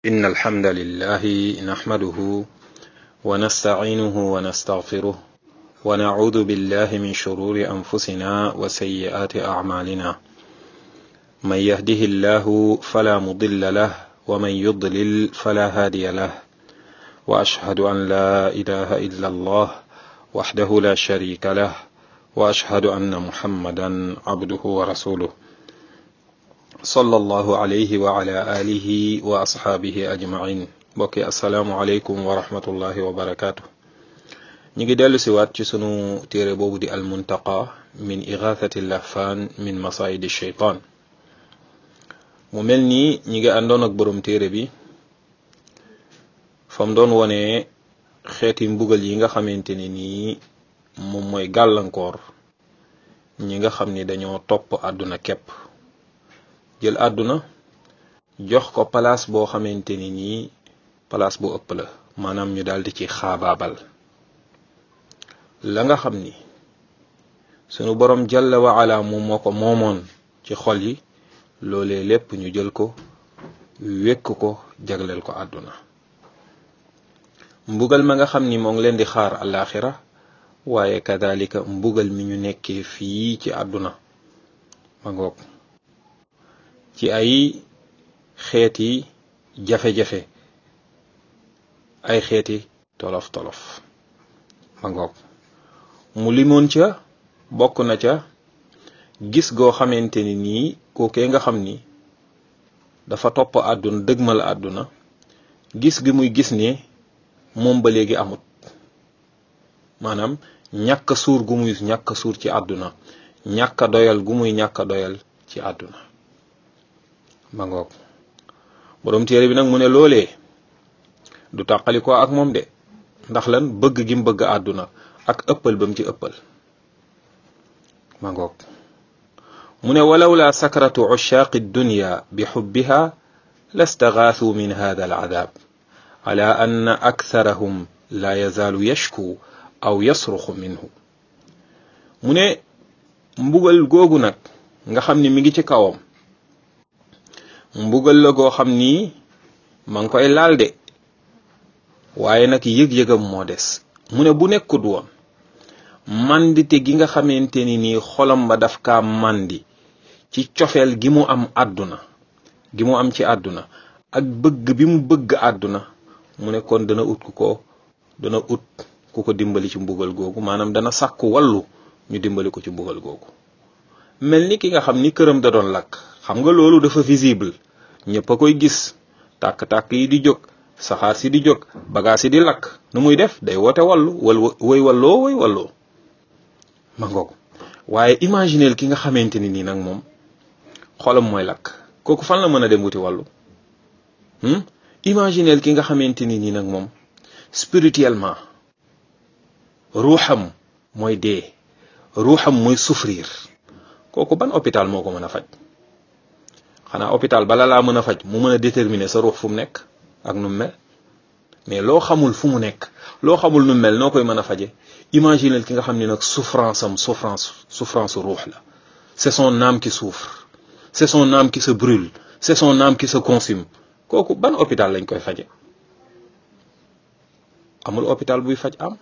إن الحمد لله نحمده ونستعينه ونستغفره ونعوذ بالله من شرور أنفسنا وسيئات أعمالنا من يهده الله فلا مضل له ومن يضلل فلا هادي له وأشهد أن لا إله إلا الله وحده لا شريك له وأشهد أن محمدا عبده ورسوله صلى الله عليه وعلى آله وأصحابه أجمعين bokki asalaamualeykum wa rahmatullahi wa barakaatu ñu ngi dellu siwaat ci sunu téere boobu di almuntaqa min igathati lahfaan min masaidi sheytaan mu mel nii ñi ngi àndoon ak borom téere bi fam doon wone xeeti mbugal yi nga xamante ne nii moom mooy gàllankoor ñi nga xam ni dañoo topp àdduna képp jël àdduna jox ko palaas boo xamante ni nii palaas bu ëpp la maanaam ñu daldi ci xaabaabal la nga xam ni sunu borom jalla wa ala moom moo ko moomoon ci xol yi loolee lépp ñu jël ko wékk ko jagleel ko àdduna mbugal ma nga xam ni moo ngi leen di xaar alaxira waaye kadalika mbugal mi ñu nekkee fii ci àdduna ma ngoog ci ay xeeti jafe-jafe ay xeeti tolof tolof ma ngoog mu limoon ca bokk na ca gis goo xamante ni nii kookee nga xam ni dafa topp àdduna dëgmal àdduna gis gi muy gis ne moom ba léegi amut maanaam ñàkk suur gu muy ñàkk suur ci àdduna ñàkk doyal gu muy ñàkk doyal ci àdduna ma ngoog boroom téere bi nag mu ne loolee du tàqali ko ak moom de ndax lan bëgg gi mu bëgg àdduna ak ëppal ba mu ci ëppal ma ngoog mu ne walaw la sakratu ushaaqi dunya bi xubbiha lastaxaathuu min hada al adab ala anna aktharahum la yazaalu yashku aw yasruxu minhu mu ne mbugal googu nag nga xam ni mi ngi ci kawam mbugal la goo xam ni ma ngi koy laal de waaye nag yëg-yëgam moo des mu ne bu nekkut woon mandite gi nga xamante ni nii xolam ba daf kaa mandi ci cofeel gi mu am àdduna gi mu am ci àdduna ak bëgg bi mu bëgg àdduna mu ne kon dana ut ku ko dana ut ku ko dimbali ci mbugal googu maanaam dana sàkku wallu ñu dimbali ko ci mbugal googu mel ni ki nga xam ni këram da doon lakk xam nga loolu dafa visible ñëpp a koy gis tàkk-tàkk yi di jóg saxaar si di jóg bagaas si di lakk nu muy def day woote wallu wal woy walloo woy walloo ma ngoog waaye imagineel ki nga xamante ni nii nag moom xolam mooy lakk kooku fan la mën a dem wuti wàllu imagineel ki nga xamante ni nii nag moom spirituellement ruuxam mooy dee ruuxam mooy souffrir kooku ban hôpital moo ko mën a faj xanaa hôpital bala laa mën a faj mu mën a déterminer sa ruux fu mu nekk ak nu mu mel mais loo xamul fu mu nekk loo xamul nu mel noo koy mën a faje imaginel ki nga xam ne nag souffrance am souffrance souffrance ruux la c'est son âme qui souffre c'est son âme qui se brûle c'est son âme qui se consume kooku ban hôpital lañ koy faje amul hôpital buy faj am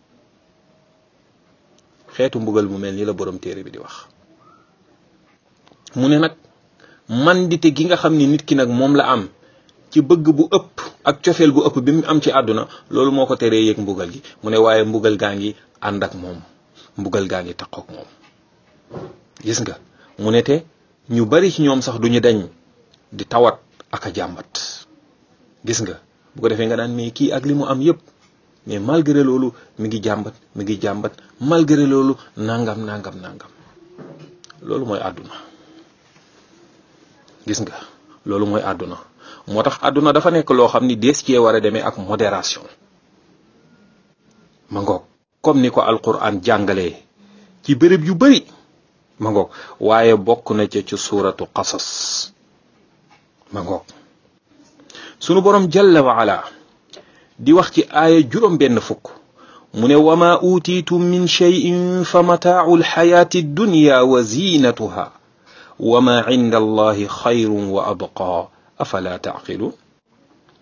xeetu mbugal mu mel ni la borom téere bi di wax mu ne nag mandite gi nga xam ni nit ki nag moom la am ci bëgg bu ëpp ak cofeel gu ëpp bi mu am ci àdduna loolu moo ko teree yëg mbugal gi mu ne waaye mbugal gaa ngi ànd ak moom mbugal gaa ngi taqook moom gis nga mu ne te ñu bari ci ñoom sax duñu dañ di tawat ak a jàmbat gis nga bu ko defee nga naan mais kii ak li mu am yépp mais malgré loolu mi ngi jàmbat mi ngi jàmbat malgré loolu nangam nangam nangam loolu mooy àdduna gis nga loolu mooy àdduna moo tax àdduna dafa nekk loo xam ni dees cee war a demee ak modération ma ngoog comme ni ko alquran jàngalee ci béréb yu bari ma ngoog waaye bokk na ca ci suuratu qasas ma ngoog sunu borom jalla wa ala di wax ci aaya juróom benn fukk mu ne wa ma utiitum min cheyin fa mataau alxayaati dunya wa zinatuha wa ma inda allahi xayrun wa abqa afala taaqiluun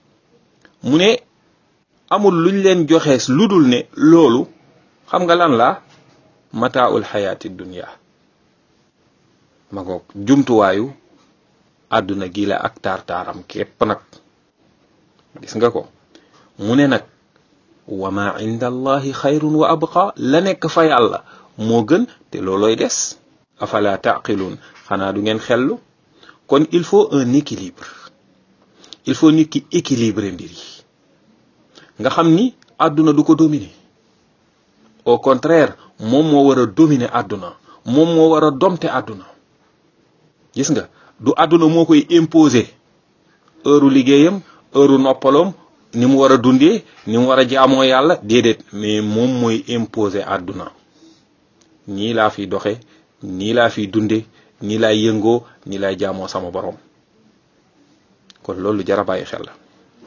mu ne amul luñ leen joxe lu dul ne loolu xam nga lan la mataaul xayaati dunya ma ngoog jumtuwaayu àdduna gi la ak taar-taaram képp nag gis nga ko mu ne nag wa ma inda allahi xayrun wa abqa la nekk fa yàlla moo gën te loolooy des afala taqilun xanaa du ngeen xellu kon il faut un équilibre il faut nit ki équilibrer mbir yi nga xam ni àdduna du ko dominer au contraire moom moo war a dominer àdduna moom moo war a domte àdduna gis nga du àdduna moo koy imposer heure liggéeyam heure noppaloom ni mu war a dundee ni mu war a jaamoo yàlla déedéet mais moom mooy imposer àdduna nii laa fiy doxe nii laa fiy dunde nii laay yëngoo nii laay jaamoo sama borom kon loolu jara bàyyi xel la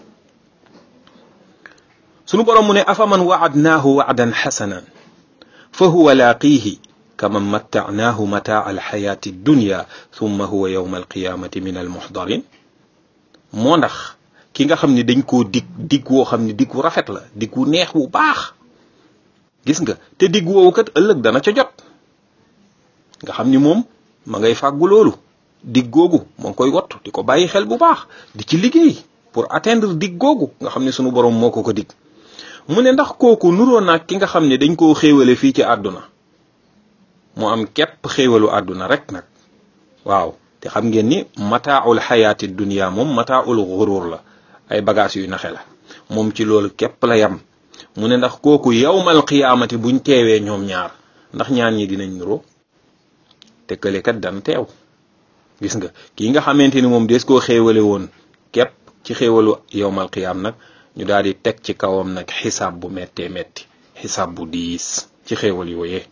sunu borom mu ne afaman waadnaahu waadan xasanan fa huwa laaqiihi kaman mattacnaahu mataa alxayaati dunya thumma huwa yowma alqiyamati min almuxdarin moo ndax ki nga xam ne dañ koo dig dig woo xam ne dig wu rafet la dig wu neex wu baax gis nga te dig woowu kat ëllëg dana ca jot nga xam ni moom ma ngay fàggu loolu dig googu moo ngi koy wattu di ko bàyyi xel bu baax di ci liggéey pour atteindre dig googu nga xam ne sunu borom moo ko ko dig mu ne ndax kooku nuroo naag ki nga xam ne dañ koo xéewale fii ci àdduna mu am képp xéewalu àdduna rek nag waaw te xam ngeen ni mataaul xayaati dunia moom mataaul xurur la ay bagages yu naxe la moom ci loolu képp la yam mu ne ndax kooku yawmal qiyaamati buñ teewee ñoom ñaar ndax ñaan ñi dinañ nuroo te kële kat dan teew gis nga kii nga xamante ni moom des koo xéewale woon képp ci xéewalu yawmal qiyaam nag ñu daal di teg ci kawam nag xisaab bu méttee métti xisaab bu diis ci xéewal yooyee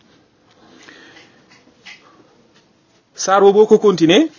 saar boo ko continuer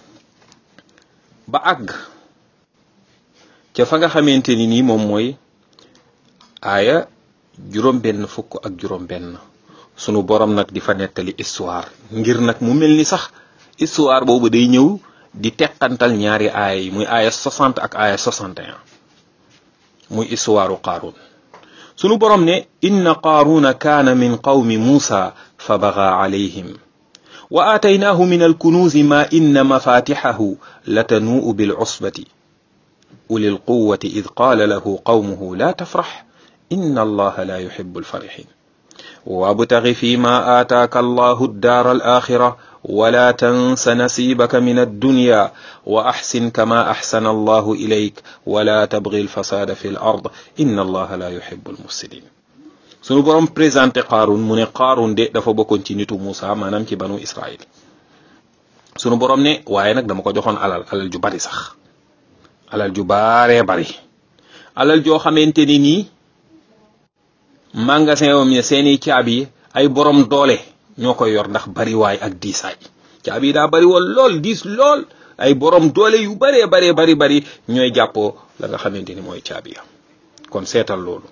ba àgg ca fa nga xamante ni nii moom mooy aaya juróom benn fukk ak juróom benn sunu borom nag di fa nettali histoire ngir nag mu mel ni sax histoire boobu day ñëw di teqantal ñaari aaya yi muy aaya 60 ak aaya 61 muy histoire qaarun sunu borom ne inna qaaruna kaana min qawmi muusa fa baga alayhim wa aataynaahu min alkunuuzi ma inna mafatixahu latanuu'u bilcusbati uli lquwati id qaala lahu qawmuhu la tafrax inna allaha la yuxibu alfarixin wabtaxi fi ma aataaka allahu addaara alaxira wala tansa nasibaka min addunya wa axsin kama axsana allahu ilayk wala tabgi alfasada fi l ard inna allaha la yuxibu almufsidin sunu borom présenté Qaaruun mu ne Qaaruun de dafa bokkoon ci nitu Muusa maanaam ci banu Israil sunu borom ne waaye nag dama ko joxoon alal alal ju bari sax alal ju baaree bari alal joo xamante ni nii magasin wam ne seeni caabi ay borom doole ñoo koy yor ndax bari waay ak diisaay caabi daa bari woon lool diis lool ay borom doole yu baree baree bari bari ñooy jàppoo la nga xamante ni mooy caabi ya kon seetal loolu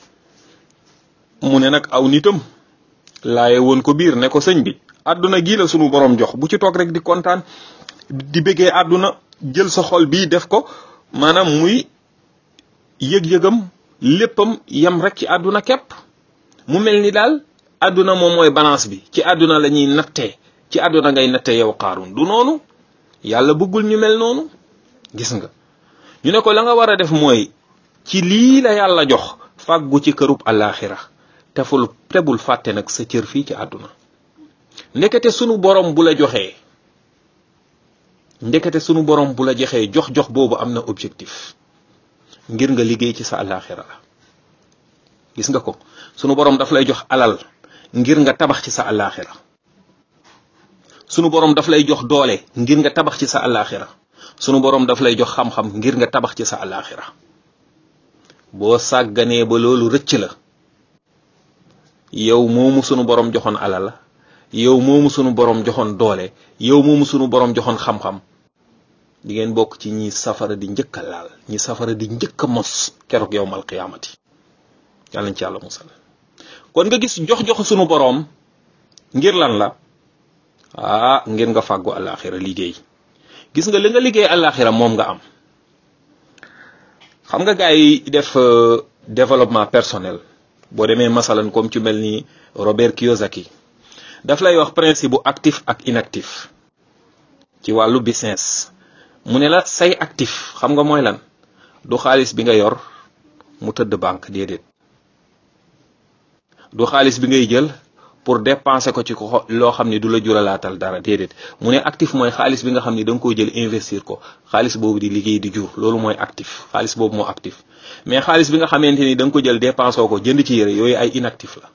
mu ne nag aw nitam laaye woon ko biir ne ko sëñ bi àdduna gii la sunu borom jox bu ci toog rek di kontaan di bëggee àdduna jël sa xol bii def ko maanaam muy yëg-yëgam léppam yam rek ci àdduna képp mu mel ni daal àdduna moom mooy balance bi ci àdduna la ñuy nattee ci àdduna ngay nattee yow Qaaruun du noonu yàlla bëggul ñu mel noonu gis nga ñu ne ko la nga war a def mooy ci lii la yàlla jox fàggu ci kërub àllaaxira teful tebul fàtte nag sa cër fii ci àdduna ndekete sunu borom bu la joxee ndekete sunu borom bu la joxee jox-jox boobu am na objectif ngir nga liggéey ci sa àllaaxira la gis nga ko sunu borom daf lay jox alal ngir nga tabax ci sa àllaaxira sunu borom daf lay jox doole ngir nga tabax ci sa àllaaxira sunu borom daf lay jox xam-xam ngir nga tabax ci sa àllaaxira boo sàgganee ba loolu rëcc la yow moomu sunu borom joxoon alal la yow moomu sunu borom joxoon doole yow moomu sunu borom joxoon xam-xam di ngeen bokk ci ñi safara di njëkk a laal ñi safara di njëkk a mos keroog yowmal qiyaamati yàlla nañ ci yàlla musal kon nga gis jox-jox sunu borom ngir lan la ah ngir nga fàggu àllaaxira liggéey gis nga li nga liggéey àllaaxira moom nga am xam nga gars yi def développement personnel boo demee masalan comme ci mel ni Robert Kiyosaki daf lay wax principe bu actif ak inactif ci wàllu business mu ne la say actif xam nga mooy lan du xaalis bi nga yor mu tëdd banque déedéet du xaalis bi ngay jël pour dépenser ko ci ko loo xam ni du la juralaatal dara déedéet mu ne actif mooy xaalis bi nga xam ni da nga koy jël investir ko xaalis boobu di liggéey di jur loolu mooy actif xaalis boobu moo actif mais xaalis bi nga xamante ni da nga ko jël dépenser ko jënd ci yére yooyu ay inactif la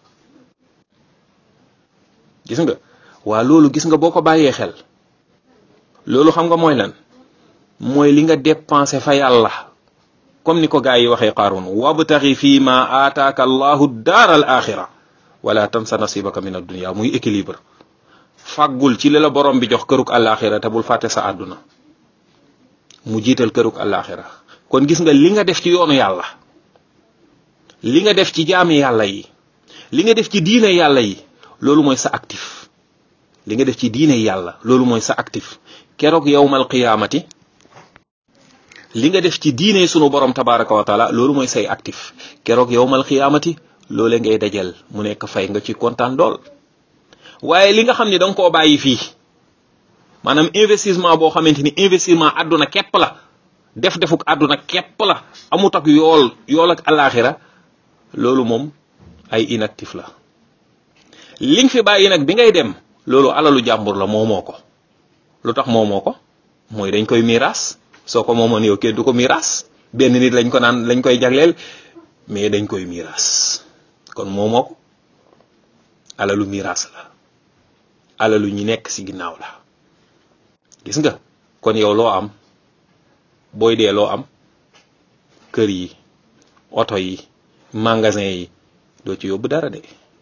gis nga waa loolu gis nga boo ko bàyyee xel loolu xam nga mooy lan mooy li nga dépenser fa yàlla comme ni ko gaa yi waxee Qaaruun wabtaxi fii ma aataaka allahu daar al axira wala tansa nasibaka min addunia muy équilibre fàggul ci li la borom bi jox këruk àllaaxira te bul fàtte sa àdduna mu jiital këruk àllaaxira kon gis nga li nga def ci yoonu yàlla li nga def ci jaami yàlla yi li nga def ci diine yàlla yi loolu mooy sa actif li nga def ci diine yàlla loolu mooy sa actif keroog yowmal qiyaamati li nga def ci diine sunu borom tabaraka wa taala loolu mooy say actif keroog yowmal qiyaamati loole ngay dajal mu nekk fay nga ci kontaan lool waaye li nga xam ni da nga koo bàyyi fii maanaam investissement boo xamante ni investissement àdduna képp la def defuk àdduna képp la amut ak yool yool ak alaxira loolu moom ay inactif la li nga fi bàyyi nag bi ngay dem loolu alalu jàmbur la moomoo ko lu tax moomoo ko mooy dañ koy miiras soo ko moomoon yow kenn du ko miiras benn nit lañ ko naan lañ koy jagleel mais dañ koy miiras kon moomoo ko alalu miiras la alalu ñi nekk ci ginnaaw la gis nga kon yow loo am booy dee loo am kër yi oto yi magasin yi doo ci yóbbu dara de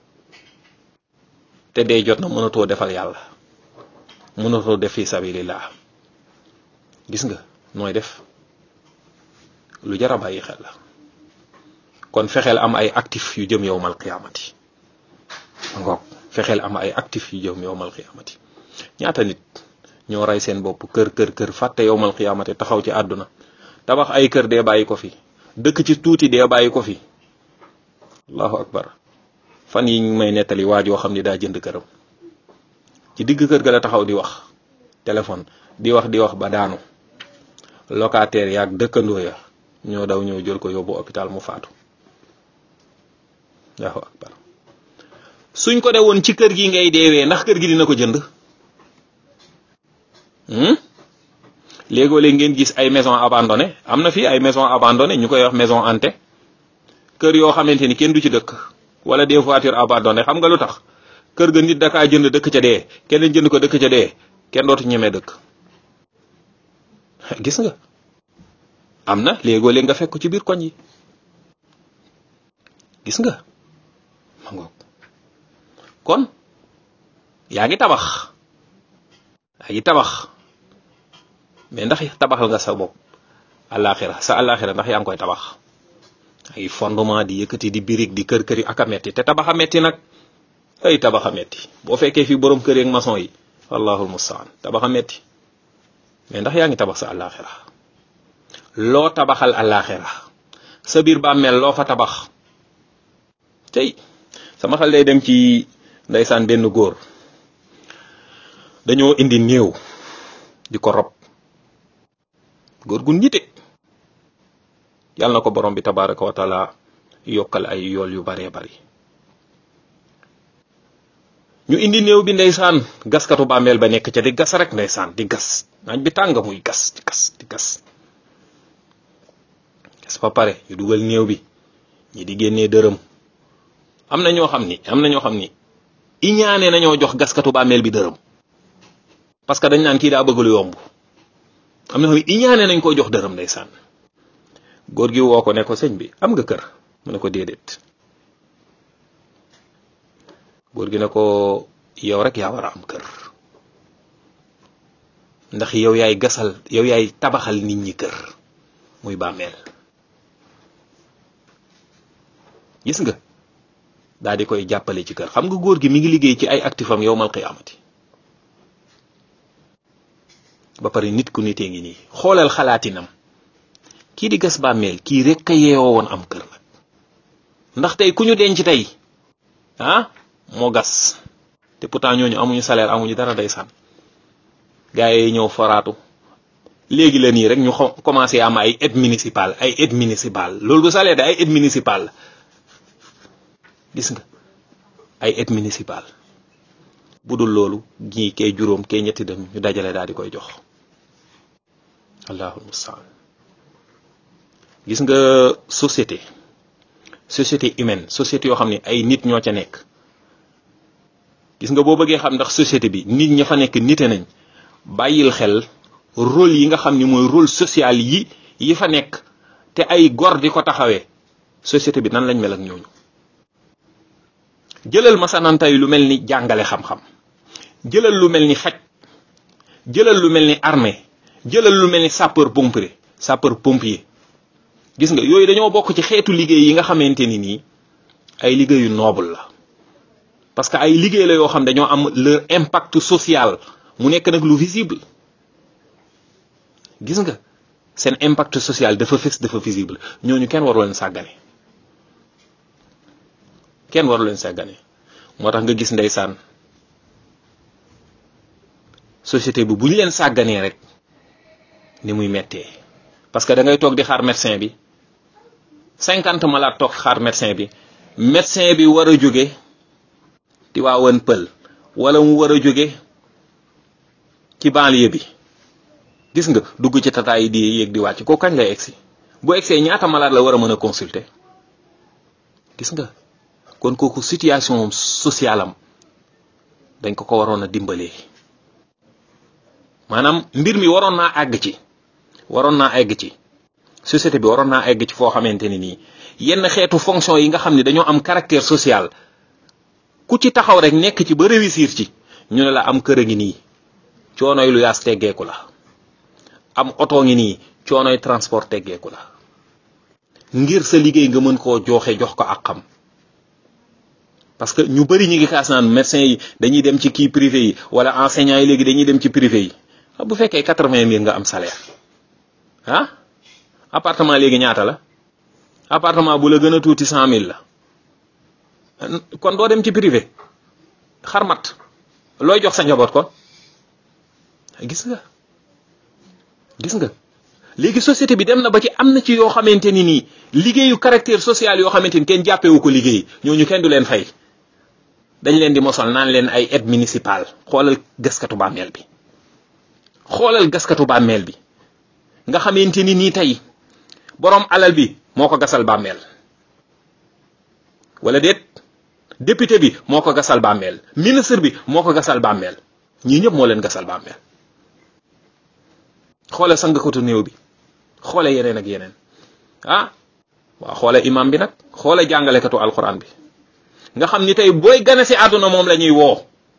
te dee jot na mënatoo defal yàlla mënatoo def fi sabilillah gis nga nooy def lu jar a bàyyi xel la kon fexeel am ay actif yu jëm yowmal qiyaamati ngoog fexeel am ay actif yu jëm yowmal qiyaamati ñaata nit ñoo rey seen bopp kër kër kër fàtte yowmal qiyaamati taxaw ci àdduna tabax ay kër dee bàyyi ko fi dëkk ci tuuti dee bàyyi ko fi allahu akbar fan yi may nettali waa joo xam ni daa jënd këram ci digg kër ga la taxaw di wax téléphone di wax di wax ba daanu locataire yaag dëkkandoo ya ñoo daw ñëw jël ko yóbbu hôpital mu faatu allahu akbar suñ ko de woon ci kër gi ngay deewee ndax kër gi dina ko jënd léegoo léeg ngeen gis ay maison abandonnée am na fii ay maison abandonnée ñu koy wax maison hantée kër yoo xamante ni kenn du ci dëkk wala des voitures abandonnées xam nga lu tax kër ga nit dakaa jënd dëkk ca dee keneen jënd ko dëkk ca dee kenn dootu ñemee dëkk gis nga am na léegoo léeg nga fekk ko ci biir koñ yi gis nga ma ngoog kon yaa ngi tabax yaa ngi tabax mais ndax tabaxal nga sa bopp àllaaxira sa àllaaxira ndax yaa ngi koy tabax ay fondement di yëkkati di birig di kër kër yi ak a metti te tabax a metti nag ay tabax a metti boo fekkee fii borom kër yi ak maçon yi wallahul mustaan tabax a metti mais ndax yaa ngi tabax sa àllaaxira loo tabaxal àllaaxira sa biir bàmmeel loo fa tabax tey sama xel day dem ci ndeysaan benn góor dañoo indi néew di ko rob góor gu nite yàlla na ko borom bi tabaraka wa taala yokkal ay yool yu baree bari ñu indi néew bi ndeysaan gaskatu bàmmeel ba nekk ca di gas rek ndeysaan di gas naaj bi tàng muy gas di gas di gas gas ba pare ñu dugal néew bi ñi di génnee dërëm am na ñoo xam ni am na ñoo xam ni iñaane nañoo jox gaskatu bàmmeel bi dërëm parce que dañ naan kii daa bëgg lu yomb am na xam ni iñaane nañ ko jox dërëm ndeysaan góor gi woo ko ne ko sëñ bi am nga kër mu ne ko déedéet góor gi ne ko yow rek yaa war a am kër ndax yow yaay gasal yow yaay tabaxal nit ñi kër muy bàmmeel gis nga daal di koy jàppale ci kër xam nga góor gi mi ngi liggéey ci ay actifam yowmal qiyaamati ba pare nit ku nitee ngi nii xoolal xalaatinam kii di gas bàmmeel kii rek a yeewoo woon am kër nag ndax tey ku ñu denc tey ah moo gas te pourtant ñooñu amuñu salaire amuñu dara day sànn gars yi ñëw foraatu léegi la nii rek ñu commencé am ay aide municipale ay aide municipale loolu du salaire de ay aide municipale gis nga ay aide municipale bu dul loolu ñii kee juróom kee ñetti dem ñu dajale daal di koy jox allahul mustaan gis nga société société humaine société yoo xam ne ay nit ñoo ca nekk gis nga boo bëggee xam ndax société bi nit ña fa nekk nite nañ bàyyil xel rôle yi nga xam ni mooy rôle social yi yi fa nekk te ay gor di ko taxawee société bi nan lañ mel ak ñooñu jëlal masanantay lu mel ni jàngale xam-xam jëlal lu mel ni faj jëlal lu mel ni armée jëlal lu mel ni sapeur pompier sapeur pompier gis nga yooyu dañoo bokk ci xeetu liggéey yi nga xamante ni nii ay liggéeyu noble la parce que ay liggéey la yoo xam dañoo am leur impact social mu nekk nag lu visible gis nga seen impact social dafa fës dafa visible ñooñu kenn waru leen sàggane kenn waru leen sàggane moo tax nga gis ndeysaan société bi bu ñu leen sàgganee rek ni muy mettee parce que da ngay toog di xaar médecin bi cinquante malade toog xaar médecin bi médecin bi war a jóge di waawan pël wala mu war a jóge ci banlieue bi gis nga dugg ci tata yi di yéeg di wàcc ko kañ lay egsi bu egsee ñaata malade la war a mën a consulter gis nga kon kooku situation sociale am dañ ko ko waroon a dimbalee maanaam mbir mi waroon naa àgg ci waroon naa egg ci société bi waroon naa egg ci foo xamante ni nii yenn xeetu fonction yi nga xam ne dañoo am caractère social ku ci taxaw rek nekk ci ba réussir ci ñu ne la am kër a ngi nii coonoy lu yaas teggeeku la am oto ngi nii coonoy transport teggeeku la ngir sa liggéey nga mën koo joxe jox ko ak xam parce que ñu bari ñu ngi kaas naan médecin yi dañuy dem ci kii privé yi wala enseignant yi léegi dañuy dem ci privé yi bu fekkee quatre-vingt mille nga am salaire ah appartement léegi ñaata la appartement bu la gën a tuuti cent mille la kon doo dem ci privé xarmat looy jox sa njaboot kon gis nga gis nga léegi société bi dem na ba ci am na ci yoo xamante ni nii liggéeyu caractère social yoo xamante ni kenn jàppewu ko liggéey ñooñu kenn du leen fay dañ leen di mosal naan leen ay aide municipale xoolal gaskatu bàmmeel bi xoolal gaskatu bàmmeel bi nga xamante ni nii tey boroom alal bi moo ko gasal bàmmeel wala déet député bi moo ko gasal bàmmeel ministre bi moo ko gasal bàmmeel ñii ñëpp moo leen gasal bàmmeel xoole sangkatu néew bi xoole yeneen ak yeneen ah waaw xoole imam bi nag xoole jàngalekatu alquran bi nga xam ni tey booy gane si àdduna moom la ñuy woo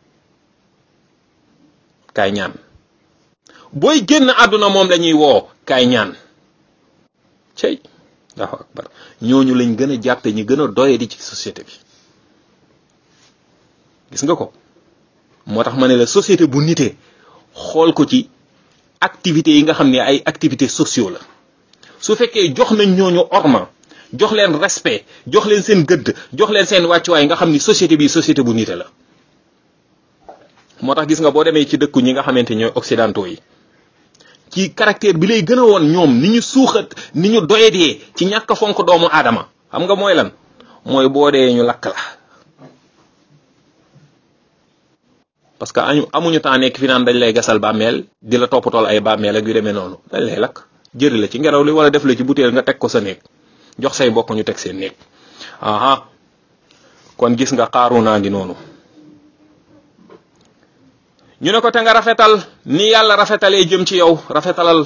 kaay ñaan booy génn àdduna moom la ñuy woo kaay ñaan cey allahu akbar ñooñu lañ gën a jàppe ñi gën a doye di ci société bi gis nga ko moo tax ma ne la société bu nitee xool ko ci activités yi nga xam ne ay activités sociaux la su fekkee jox nañ ñooñu orma jox leen respect jox leen seen gëdd jox leen seen wàccuwaay nga xam ni société bi société bu nite la moo tax gis nga boo demee ci dëkku ñi nga xamante ñooy occidentaux yi ci caractère bi lay gën a woon ñoom ni ñu suuxat ni ñu doyadee ci ñàkk fonk doomu aadama xam nga mooy lan mooy boo dee ñu lakk la parce que añu amuñu temps nekk fi naan dañ lay gasal bàmmeel di la toppatool ay bàmmeel ak yu demee noonu dañ lay lakk jëri la ci ngelaw li wala def la ci butéel nga teg ko sa néeg jox say bokk ñu teg seen néeg aha kon gis nga xaaru naa ngi noonu ñu ne ko te nga rafetal ni yàlla rafetalee jëm ci yow rafetalal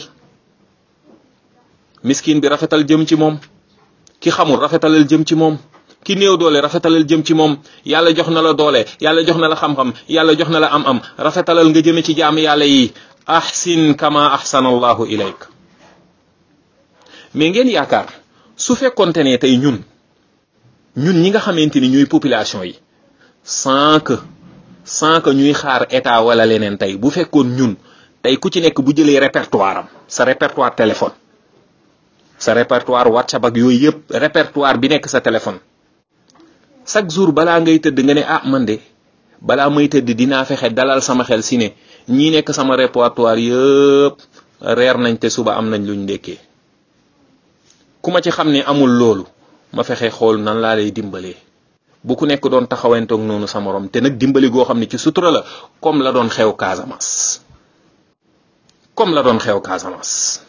miskin bi rafetal jëm ci moom ki xamul rafetalal jëm ci moom ki néew doole rafetalal jëm ci moom yàlla jox na la doole yàlla jox na la xam-xam yàlla jox na la am-am rafetalal nga jëme ci jaam yàlla yi ahsin kama ahsana allahu ilayk mais ngeen yaakaar su fekkonte ne tey ñun ñun ñi nga xamante ni ñuy population yi sans que sans que ñuy xaar état wala leneen tey bu fekkoon ñun tey ku ci nekk bu jëlee répertoire am sa répertoire téléphone sa répertoire whatsapp ak yooyu yëpp répertoire bi nekk sa téléphone chaque jour balaa ngay tëdd nga ne ah man de balaa may tëdd dinaa fexe dalal sama xel si ne ñii nekk sama répertoire yëpp reer nañ te suba am nañ luñ ndekkee ku ma ci xam ne amul loolu ma fexe xool nan laa lay dimbalee bu ku nekk doon taxawantoog noonu sa morom te nag dimbali goo xam ne ci sutura la comme la doon xew Casamance comme la doon xew Casamance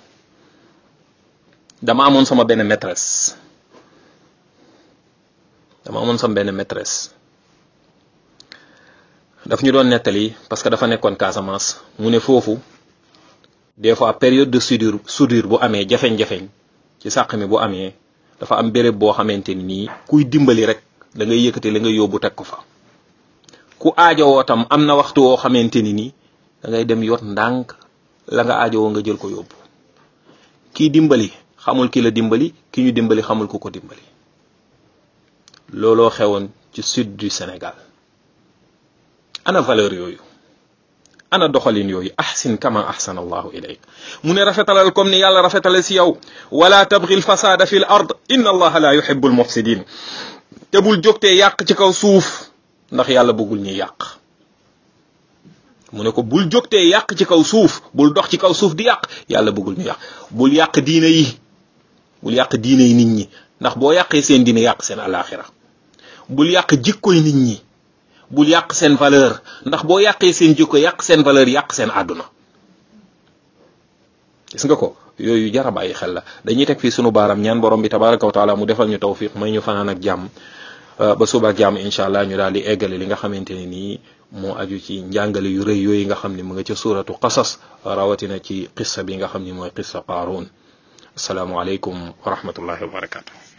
dama amoon sama benn maîtresse dama amoon sama benn maîtresse daf ñu doon nettali parce que dafa nekkoon Casamance mu ne foofu des fois période de soudure soudure bu amee jafeñ-jafeñ ci sàq mi bu amee dafa am béréb boo xamante ni nii kuy dimbali rek da ngay yëkkati la nga yóbbu teg ko fa ku aajowoo tam am na waxtu woo xamante ni nii da ngay dem yot ndànk la nga aajowoo nga jël ko yóbbu kii dimbali xamul ki la dimbali ki ñu dimbali xamul ku ko dimbali looloo xewoon ci sud du Sénégal ana valeur yooyu ana doxalin yooyu ahsin kama ahsana allahu ilayk mu ne rafetalal comme ni yàlla rafetale si yow wala tabghi al fasada fi l ard inna allaha la yuhibbu al mufsidin te bul jógtee yàq ci kaw suuf ndax yàlla bëggul ñuy yàq mu ne ko bul jógtee yàq ci kaw suuf bul dox ci kaw suuf di yàq yàlla bëggul ñu yàq bul yàq diine yi bul yàq diine yi nit ñi ndax boo yàqee seen diine yàq seen alaxira bul yàq jikkoy nit ñi bul yàq seen valeur ndax boo yàqee seen jikko yàq seen valeur yàq seen àdduna gis nga ko yooyu jara bàyyi xel la dañuy teg fii sunu baaram ñaan borom bi tabaraka wa taala mu defal ñu tawfiq may ñu fanaan ak jàmm ba suba ak jàmm incha allah ñu daal di eggale li nga xamante ne nii moo aju ci njàngale yu rëy yooyu nga xam ne mu nga ca suuratu qasas rawatina ci qissa bi nga xam ni mooy qissa qaaruun asalaamualeykum wa rahmatullahi wa barakatu